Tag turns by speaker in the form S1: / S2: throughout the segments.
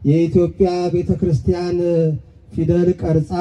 S1: የኢትዮጵያ ቤተ ክርስቲያን ፊደል ቀርጻ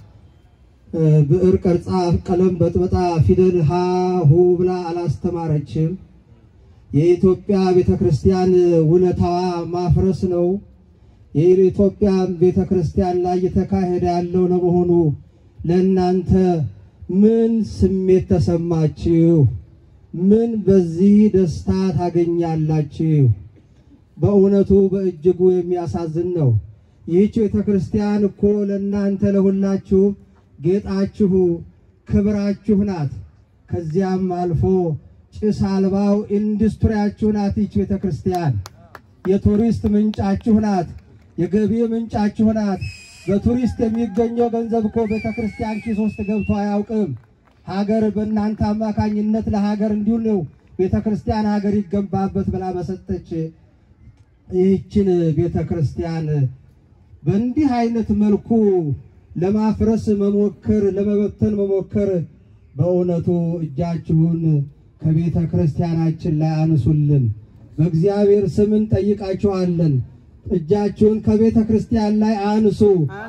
S1: ብዕር ቀርጻ ቀለም በጥበጣ ፊደል ሀ ሁ ብላ አላስተማረችም። የኢትዮጵያ ቤተ ክርስቲያን ውለታዋ ማፍረስ ነው። የኢትዮጵያ ቤተ ክርስቲያን ላይ እየተካሄደ ያለው ለመሆኑ ለእናንተ ምን ስሜት ተሰማችሁ? ምን በዚህ ደስታ ታገኛላችሁ? በእውነቱ በእጅጉ የሚያሳዝን ነው። ይህች ቤተ ክርስቲያን እኮ ለእናንተ ለሁላችሁ ጌጣችሁ፣ ክብራችሁ ናት። ከዚያም አልፎ ጭስ አልባው ኢንዱስትሪያችሁ ናት። ይህች ቤተ ክርስቲያን የቱሪስት ምንጫችሁ ናት። የገቢ ምንጫችሁ ናት። በቱሪስት የሚገኘው ገንዘብ እኮ ቤተ ክርስቲያን ኪስ ውስጥ ገብቶ አያውቅም። ሀገር በእናንተ አማካኝነት ለሀገር እንዲሁ ነው ቤተ ክርስቲያን ሀገር ይገንባበት ብላ በሰጠች ይህችን ቤተ ክርስቲያን በእንዲህ አይነት መልኩ ለማፍረስ መሞከር፣ ለመበተን መሞከር በእውነቱ እጃችሁን ከቤተ ክርስቲያናችን ላይ አንሱልን። በእግዚአብሔር ስም እንጠይቃችኋለን። እጃችሁን ከቤተ ክርስቲያን ላይ አንሱ።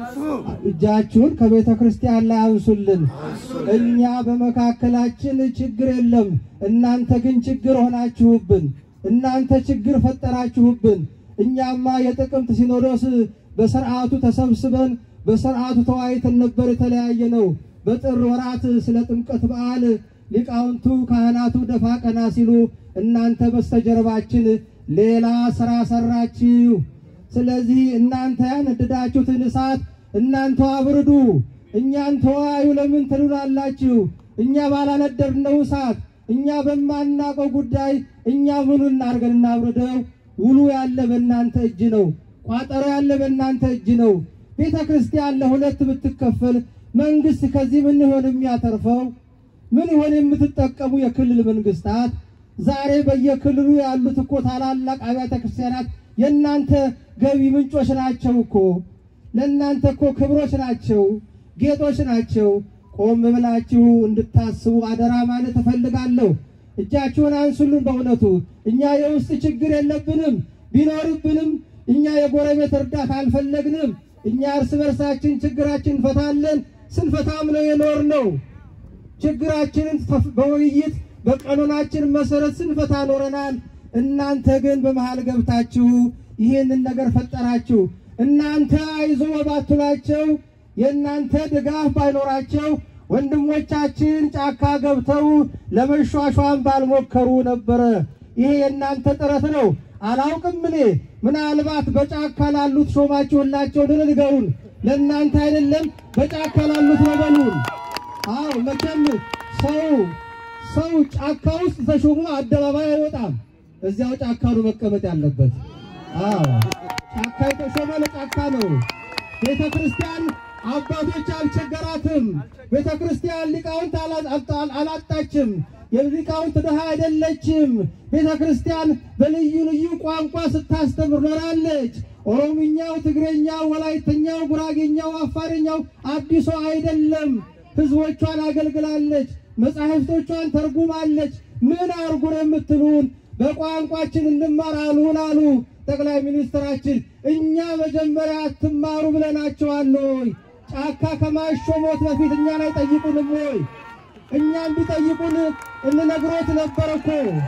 S1: እጃችሁን ከቤተ ክርስቲያን ላይ አንሱልን። እኛ በመካከላችን ችግር የለም፣ እናንተ ግን ችግር ሆናችሁብን። እናንተ ችግር ፈጠራችሁብን። እኛማ የጥቅምት ሲኖዶስ በስርዓቱ ተሰብስበን በስርዓቱ ተወያይተን ነበር የተለያየ ነው። በጥር ወራት ስለ ጥምቀት በዓል ሊቃውንቱ ካህናቱ ደፋ ቀና ሲሉ እናንተ በስተጀርባችን ሌላ ስራ ሰራችሁ። ስለዚህ እናንተ ያነደዳችሁትን እሳት እናንተ አብርዱ፣ እኛን ተወያዩ ለምን ትሉናላችሁ? እኛ ባላነደድነው እሳት እኛ በማናቀው ጉዳይ እኛ ምኑ እናርገን እናብርደው? ውሉ ያለ በእናንተ እጅ ነው። ቋጠሮ ያለ በእናንተ እጅ ነው። ቤተ ክርስቲያን ለሁለት ብትከፈል መንግስት ከዚህ ምን ይሆን የሚያተርፈው? ምን ይሆን የምትጠቀሙ የክልል መንግስታት? ዛሬ በየክልሉ ያሉት እኮ ታላላቅ አብያተ ክርስቲያናት የእናንተ ገቢ ምንጮች ናቸው እኮ ለእናንተ እኮ ክብሮች ናቸው፣ ጌጦች ናቸው። ቆም ብላችሁ እንድታስቡ አደራ ማለት እፈልጋለሁ። እጃችሁን አንሱልን። በእውነቱ እኛ የውስጥ ችግር የለብንም፣ ቢኖርብንም እኛ የጎረቤት እርዳታ አልፈለግንም። እኛ እርስ በርሳችን ችግራችን እንፈታለን። ስንፈታም ነው የኖር ነው። ችግራችንን በውይይት በቀኖናችን መሰረት ስንፈታ ኖረናል። እናንተ ግን በመሃል ገብታችሁ ይህንን ነገር ፈጠራችሁ። እናንተ አይዞ ባትሏቸው፣ የእናንተ ድጋፍ ባይኖራቸው ወንድሞቻችን ጫካ ገብተው ለመሿሿም ባልሞከሩ ነበረ። ይሄ የእናንተ ጥረት ነው። አላውቅም እኔ ምናልባት በጫካ ላሉት ሾማችሁላቸው ድን ንገሩን። ለእናንተ አይደለም በጫካ ላሉት ነው በሉን። አዎ መቼም ሰው ሰው ጫካ ውስጥ ተሾሞ አደባባይ አይወጣም። እዚያው ጫካ ነው መቀመጥ ያለበት። አዎ ጫካ የተሾመ ለጫካ ነው። ቤተ ክርስቲያን አባቶች አልቸገራትም። ቤተ ክርስቲያን ሊቃውንት አላጣችም። የሊቃውንት ድሃ አይደለችም። ቤተ ክርስቲያን በልዩ ልዩ ቋንቋ ስታስተምር ኖራለች። ኦሮምኛው፣ ትግረኛው፣ ወላይተኛው፣ ጉራጌኛው፣ አፋርኛው አዲሶ አይደለም። ህዝቦቿን አገልግላለች። መጻሕፍቶቿን ተርጉማለች። ምን አርጉን የምትሉን በቋንቋችን እንማር አሉን አሉ ጠቅላይ ሚኒስትራችን። እኛ መጀመሪያ አትማሩ ብለናቸዋል ወይ? ጫካ ከማሾሞት በፊት እኛን አይጠይቁንም ወይ? እኛም ቢጠይቁን እንነግሮት ነበር እኮ።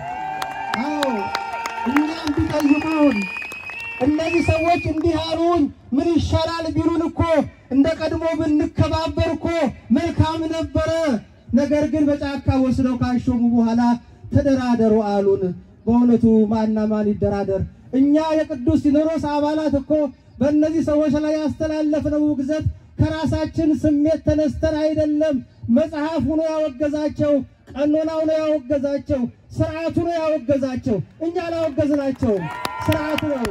S1: አዎ እኛም ቢጠይቁን እነዚህ ሰዎች እንዲህ አሉን ምን ይሻላል ቢሉን እኮ እንደ ቀድሞ ብንከባበር እኮ መልካም ነበረ። ነገር ግን በጫካ ወስደው ካሾሙ በኋላ ተደራደሩ አሉን። በእውነቱ ማና ማን ይደራደር? እኛ የቅዱስ ሲኖዶስ አባላት እኮ በእነዚህ ሰዎች ላይ ያስተላለፍነው ውግዘት ከራሳችን ስሜት ተነስተን አይደለም። መጽሐፉ ነው ያወገዛቸው፣ ቀኖናው ነው ያወገዛቸው፣ ስርዓቱ ነው ያወገዛቸው። እኛ አላወገዝናቸውም፣ ስርዓቱ ነው።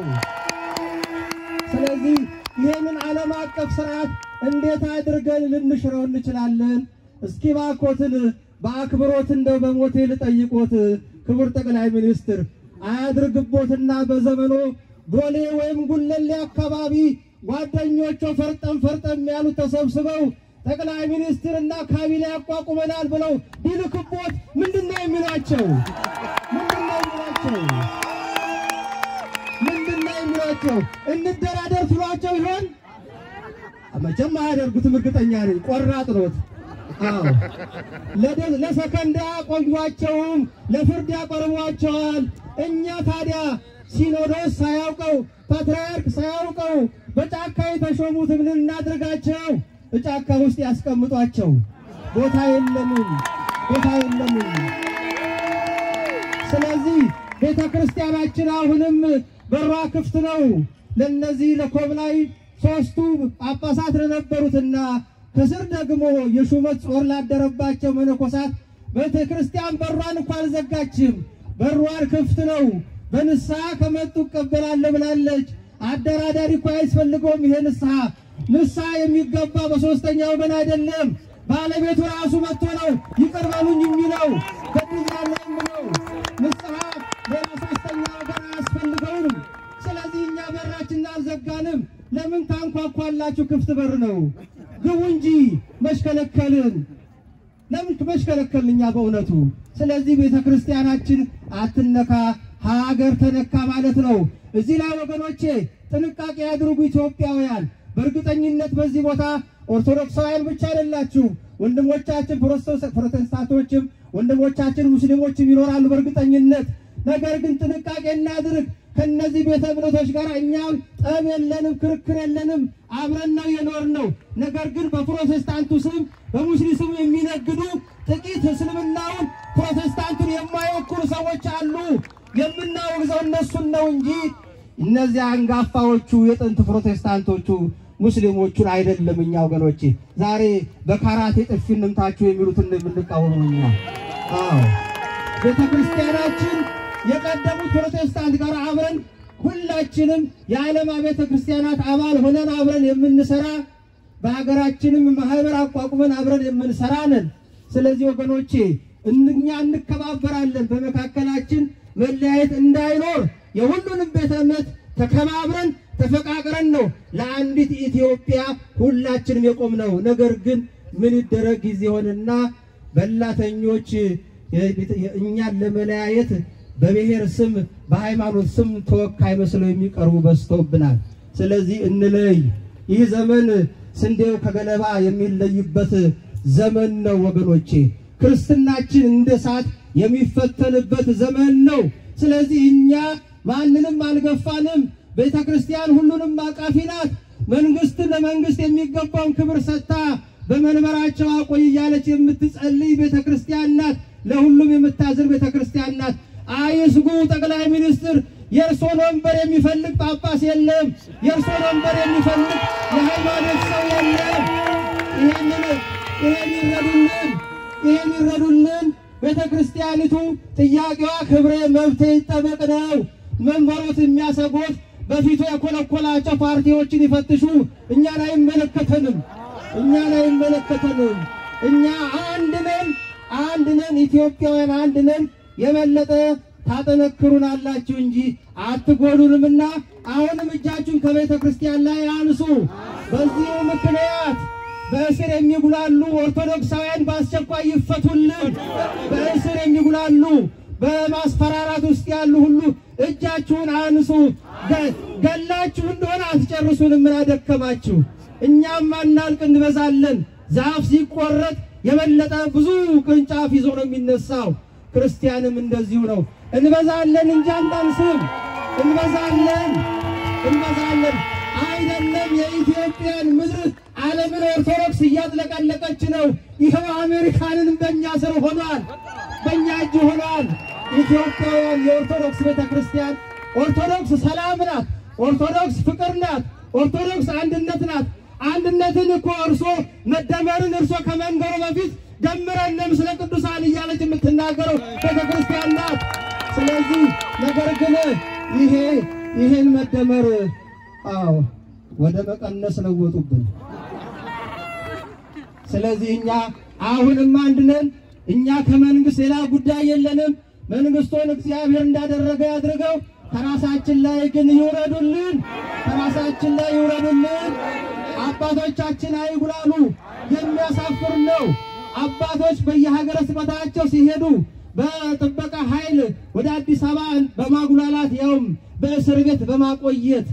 S1: ስለዚህ ይህንን ዓለም አቀፍ ስርዓት እንዴት አድርገን ልንሽረው እንችላለን? እስኪ ባኮትን በአክብሮት እንደው በሞቴ ልጠይቆት ክቡር ጠቅላይ ሚኒስትር አያድርግቦትና በዘመኖ ቦሌ ወይም ጉለሌ አካባቢ ጓደኞቹ ፈርጠም ፈርጠም ያሉት ተሰብስበው ጠቅላይ ሚኒስትርና ካቢኔ ያቋቁመናል ብለው ቢልክቦት ምንድን ነው የሚሏቸው? ምንድን ነው የሚሏቸው? ምንድን ነው የሚሏቸው? ብትሏቸው እንደራደር ትሏቸው ይሆን? መቼም አያደርጉትም። እርግጠኛ ነኝ። ቆራጥ ኖት። አዎ ለደ- ለሰከንድ አያቆዩአቸውም፣ ለፍርድ ያቀርቧቸዋል። እኛ ታዲያ ሲኖዶስ ሳያውቀው ፓትርያርክ ሳያውቀው በጫካ የተሾሙት ምን እናድርጋቸው? በጫካ ውስጥ ያስቀምጧቸው። ቦታ የለንም፣ ቦታ የለንም። ስለዚህ ቤተ ክርስቲያናችን አሁንም በሯ ክፍት ነው። ለነዚህ ለኮብላይ ሶስቱ ጳጳሳት ለነበሩትና ከስር ደግሞ የሹመት ጾር ላደረባቸው መነኮሳት ቤተ ክርስቲያን በሯን እንኳ አልዘጋችም። በሯን ክፍት ነው። በንስሐ ከመጡ እቀበላለሁ ብላለች። አደራዳሪ እኮ አያስፈልገውም። ይሄ ንስሐ ንስሐ የሚገባ በሶስተኛ ወገን አይደለም። ባለቤቱ ራሱ መጥቶ ነው ይቅር በሉኝ የሚለው በድያለሁ የሚለው ንስሐ ሌላ ሶስተኛ ወገን አያስፈልገውም። ስለዚህ እኛ በራችን አልዘጋንም። ለምን ታንኳኳላችሁ? ክፍት በር ነው። ግቡ እንጂ መሽከለከልን ለምን መሽከለከልን እኛ በእውነቱ። ስለዚህ ቤተ ክርስቲያናችን አትነካ፣ ሀገር ተነካ ማለት ነው። እዚህ ላይ ወገኖቼ ጥንቃቄ ያድርጉ ኢትዮጵያውያን። በእርግጠኝነት በዚህ ቦታ ኦርቶዶክሳውያን ብቻ አይደላችሁ፣ ወንድሞቻችን ፕሮቴስታ- ፕሮቴስታንቶችም ወንድሞቻችን ሙስሊሞችም ይኖራሉ በእርግጠኝነት። ነገር ግን ጥንቃቄ እናድርግ። ከነዚህ ቤተ እምነቶች ጋር እኛም ጠብ የለንም፣ ክርክር የለንም። አብረን ነው የኖር ነው። ነገር ግን በፕሮቴስታንቱ ስም በሙስሊም ስም የሚነግዱ ጥቂት እስልምናውን ፕሮቴስታንቱን የማይወክሉ ሰዎች አሉ። የምናወግዘው እነሱን ነው እንጂ እነዚያ አንጋፋዎቹ የጥንት ፕሮቴስታንቶቹ ሙስሊሞቹን አይደለም። እኛ ወገኖቼ ዛሬ በካራቴ ጥፊ እንምታችሁ የሚሉትን የምንቃወሙ እኛ። አዎ ቤተ ክርስቲያናችን የቀደሙት ፕሮቴስታንት ጋር አብረን ሁላችንም የዓለም ቤተ ክርስቲያናት አባል ሆነን አብረን የምንሰራ በሀገራችንም ማህበር አቋቁመን አብረን የምንሰራ ነን። ስለዚህ ወገኖቼ እኛ እንከባበራለን። በመካከላችን መለያየት እንዳይኖር የሁሉንም ቤተ እምነት ተከባብረን ተፈቃቅረን ነው ለአንዲት ኢትዮጵያ ሁላችንም የቆምነው። ነገር ግን ምን ይደረግ ጊዜ ሆነና በላተኞች እኛን ለመለያየት በብሔር ስም በሃይማኖት ስም ተወካይ መስለው የሚቀርቡ በዝተውብናል። ስለዚህ እንለይ። ይህ ዘመን ስንዴው ከገለባ የሚለይበት ዘመን ነው ወገኖቼ። ክርስትናችን እንደ እሳት የሚፈተንበት ዘመን ነው። ስለዚህ እኛ ማንንም አልገፋንም። ቤተ ክርስቲያን ሁሉንም አቃፊ ናት። መንግስት ለመንግስት የሚገባውን ክብር ሰጥታ በመንበራቸው አቆይ እያለች የምትጸልይ ቤተ ክርስቲያን ናት። ለሁሉም የምታዝር ቤተ ክርስቲያን ናት። አይስጉ ጠቅላይ ሚኒስትር፣ የእርሶን ወንበር የሚፈልግ ጳጳስ የለም። የእርሶን ወንበር የሚፈልግ የሃይማኖት ሰው የለም። ይህንን ይህን ይረዱልን፣ ይህን ይረዱልን። ቤተ ክርስቲያኒቱ ጥያቄዋ ክብሬ መብቴ ይጠበቅ ነው። መንበሮት የሚያሰጉት በፊቱ የኮለኮላቸው ፓርቲዎችን ይፈትሹ። እኛን አይመለከተንም፣ እኛን አይመለከተንም። እኛ አንድ ነን፣ አንድ ነን፣ ኢትዮጵያውያን አንድ ነን። የበለጠ ታጠነክሩናላችሁ እንጂ አትጎዱንምና አሁንም እጃችሁን ከቤተ ክርስቲያን ላይ አንሱ። በዚሁ ምክንያት በእስር የሚጉላሉ ኦርቶዶክሳውያን በአስቸኳይ ይፈቱልን። በእስር የሚጉላሉ በማስፈራራት ውስጥ ያሉ ሁሉ እጃችሁን አንሱ። ገ- ገላችሁ እንደሆነ አትጨርሱንም። ምን አደከማችሁ? እኛም አናልቅ እንበዛለን። ዛፍ ሲቆረጥ የበለጠ ብዙ ቅርንጫፍ ይዞ ነው የሚነሳው። ክርስቲያንም እንደዚሁ ነው። እንበዛለን እንጂ አንዳንስም። እንበዛለን እንበዛለን። አይደለም የኢትዮጵያን ምድር ዓለምን ኦርቶዶክስ እያጥለቀለቀች ነው። ይኸው አሜሪካንንም በእኛ ስር ሆኗል፣ በእኛ እጅ ሆኗል። ኢትዮጵያውያን የኦርቶዶክስ ቤተ ክርስቲያን ኦርቶዶክስ ሰላም ናት። ኦርቶዶክስ ፍቅር ናት። ኦርቶዶክስ አንድነት ናት። አንድነትን እኮ እርሶ መደመርን እርሶ ከመንገሩ በፊት ደምረን ምስለ ቅዱሳን እያለች የምትናገረው ቤተ ክርስቲያን ናት። ስለዚህ ነገር ግን ይሄ ይሄን መደመር አዎ ወደ መቀነስ ለወጡብን። ስለዚህ እኛ አሁንም አንድ ነን። እኛ ከመንግስት ሌላ ጉዳይ የለንም። መንግስቱን እግዚአብሔር እንዳደረገ ያድርገው። ከራሳችን ላይ ግን ይውረዱልን፣ ከራሳችን ላይ ይውረዱልን። አባቶቻችን አይጉላሉ። የሚያሳፍር ነው። አባቶች በየሀገረ ስብከታቸው ሲሄዱ በጥበቃ ኃይል ወደ አዲስ አበባ በማጉላላት ያውም በእስር ቤት በማቆየት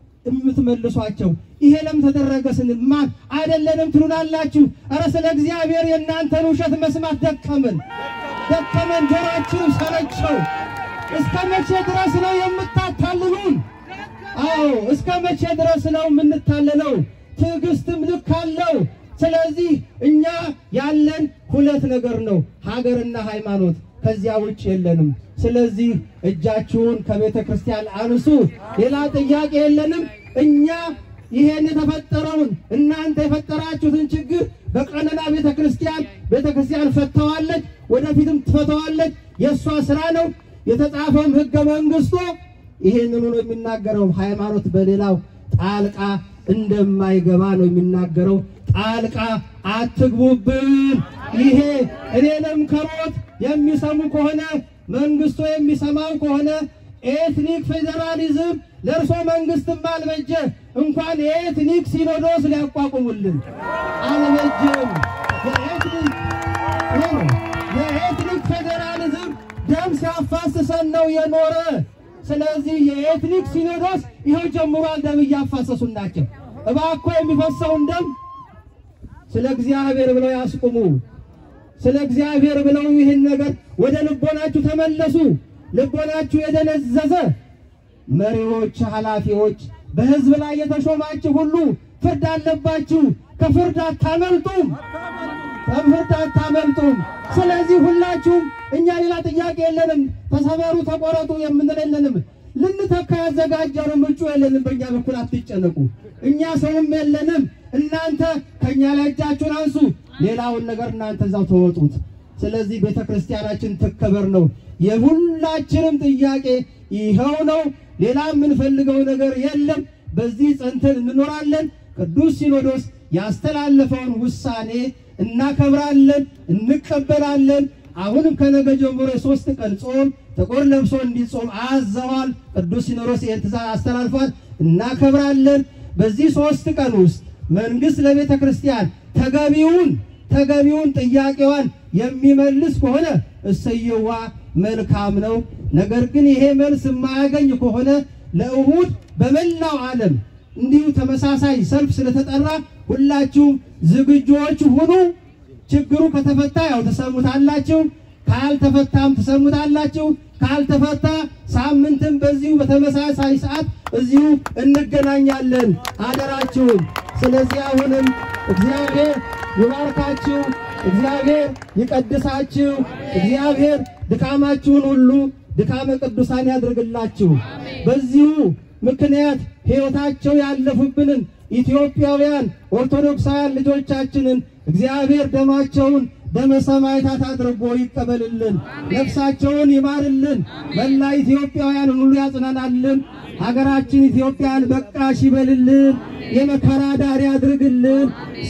S1: የምትመልሷቸው ይሄ ለምን ተደረገ ስንል ማን አይደለንም ትሉናላችሁ። ኧረ ስለ እግዚአብሔር የእናንተን ውሸት መስማት ደከመን ደከመን፣ ጆሮአችን ሰለቸው። እስከ መቼ ድረስ ነው የምታታልሉን? አዎ እስከ መቼ ድረስ ነው የምንታለለው? ትዕግስትም ልክ አለው። ስለዚህ እኛ ያለን ሁለት ነገር ነው፣ ሀገርና ሃይማኖት። ከዚያ ውጭ የለንም። ስለዚህ እጃችሁን ከቤተ ክርስቲያን አንሱ። ሌላ ጥያቄ የለንም። እኛ ይሄን የተፈጠረውን እናንተ የፈጠራችሁትን ችግር በቀኖና ቤተ ክርስቲያን ቤተ ክርስቲያን ፈተዋለች፣ ወደፊትም ትፈተዋለች። የእሷ ስራ ነው። የተጻፈውም ሕገ መንግስቱ ይሄንኑ ነው የሚናገረው። ሃይማኖት በሌላው ጣልቃ እንደማይገባ ነው የሚናገረው። ጣልቃ አትግቡብን። ይሄ እኔንም ከሮት የሚሰሙ ከሆነ መንግስቱ የሚሰማው ከሆነ ኤትኒክ ፌዴራሊዝም ለእርሶ መንግስትም አልበጀ እንኳን የኤትኒክ ሲኖዶስ ሊያቋቁሙልን አልበጀም። የኤትኒክ ይሄ ነው። የኤትኒክ ፌዴራሊዝም ደም ሲያፋስሰን ነው የኖረ። ስለዚህ የኤትኒክ ሲኖዶስ ይኸው ጀምሯል። ደም እያፋሰሱን ናቸው። እባኮ የሚፈሰውን ደም ስለ እግዚአብሔር ብለው ያስቁሙ። ስለ እግዚአብሔር ብለው ይህን ነገር ወደ ልቦናችሁ ተመለሱ። ልቦናችሁ የደነዘዘ መሪዎች፣ ኃላፊዎች፣ በህዝብ ላይ የተሾማችሁ ሁሉ ፍርድ አለባችሁ። ከፍርድ አታመልጡም፣ ከፍርድ አታመልጡም። ስለዚህ ሁላችሁም እኛ ሌላ ጥያቄ የለንም። ተሰበሩ፣ ተቆረጡ የምንል የለንም። ልንተካ ያዘጋጀነው እጩ የለንም። በእኛ በኩል አትጨነቁ። እኛ ሰውም የለንም። እናንተ ከእኛ ላይ እጃችሁን አንሱ። ሌላውን ነገር እናንተ እዛው ተወጡት። ስለዚህ ቤተ ክርስቲያናችን ትከበር ነው የሁላችንም ጥያቄ ይኸው ነው። ሌላ የምንፈልገው ነገር የለም። በዚህ ጸንተን እንኖራለን። ቅዱስ ሲኖዶስ ያስተላለፈውን ውሳኔ እናከብራለን፣ እንቀበላለን። አሁንም ከነገ ጀምሮ የሶስት ቀን ጾም ጥቁር ለብሶ እንዲጾም አዘዋል። ቅዱስ ሲኖዶስ ይህን ትእዛዝ አስተላልፏል። እናከብራለን። በዚህ ሶስት ቀን ውስጥ መንግስት ለቤተ ክርስቲያን ተገቢውን ተገቢውን ጥያቄዋን የሚመልስ ከሆነ እሰየዋ መልካም ነው። ነገር ግን ይሄ መልስ የማያገኝ ከሆነ ለእሁድ በመላው ዓለም እንዲሁ ተመሳሳይ ሰልፍ ስለተጠራ ሁላችሁም ዝግጁዎች ሁኑ። ችግሩ ከተፈታ ያው ትሰሙታላችሁ፣ ካልተፈታም ትሰሙታላችሁ። ካልተፈታ ሳምንትም በዚሁ በተመሳሳይ ሰዓት እዚሁ እንገናኛለን። አደራችሁን። ስለዚህ አሁንም እግዚአብሔር ይባርካችሁ፣ እግዚአብሔር ይቀድሳችሁ፣ እግዚአብሔር ድካማችሁን ሁሉ ድካመ ቅዱሳን ያድርግላችሁ። በዚሁ ምክንያት ሕይወታቸው ያለፉብንን ኢትዮጵያውያን ኦርቶዶክሳውያን ልጆቻችንን እግዚአብሔር ደማቸውን ደመ ሰማዕታት አድርጎ ይቀበልልን፣ ነፍሳቸውን ይማርልን፣ መላ ኢትዮጵያውያን ሁሉ ያጽናናልን። ሀገራችን ኢትዮጵያን በቃሽ ይበልልን፣ የመከራ ዳር ያድርግልን፣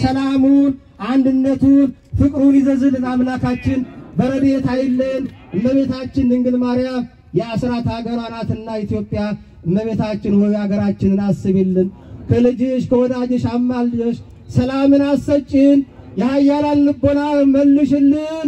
S1: ሰላሙን፣ አንድነቱን፣ ፍቅሩን ይዘዝልን። አምላካችን በረድኤት አይለን። እመቤታችን ድንግል ማርያም የአስራት ሀገሯ ናትና ኢትዮጵያ እመቤታችን ሆይ ሀገራችንን አስቢልን፣ ከልጅሽ ከወዳጅሽ አማልደሽ ሰላምን አሰጭን። የኃያላን ልቦና መልሽልን፣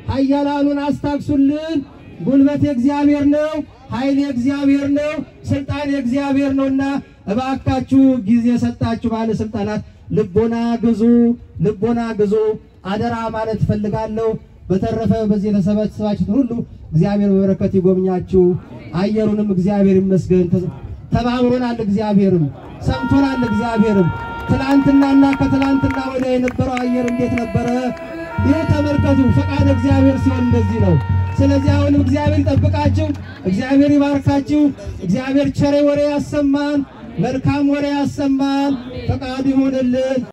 S1: ኃያላኑን አስታክሱልን። ጉልበት የእግዚአብሔር ነው፣ ኃይል የእግዚአብሔር ነው፣ ስልጣን የእግዚአብሔር ነውና እባካችሁ ጊዜ ሰጣችሁ ባለስልጣናት ልቦና ግዙ፣ ልቦና ግዙ። አደራ ማለት እፈልጋለሁ። በተረፈ በዚህ የተሰበሰባችሁት ሁሉ እግዚአብሔር በበረከት ይጎብኛችሁ። አየሩንም እግዚአብሔር ይመስገን። ተባብሮናል፣ እግዚአብሔርም ሰምቶናል፣ እግዚአብሔርም ትላንትናና ከትላንትና ወዲያ የነበረው አየር እንዴት ነበረ? ይህ ተመልከቱ። ፈቃድ እግዚአብሔር ሲሆን እንደዚህ ነው። ስለዚህ አሁንም እግዚአብሔር ይጠብቃችሁ፣ እግዚአብሔር ይባርካችሁ፣ እግዚአብሔር ቸሬ ወሬ ያሰማን፣ መልካም ወሬ ያሰማን። ፈቃዱ ይሆንልን።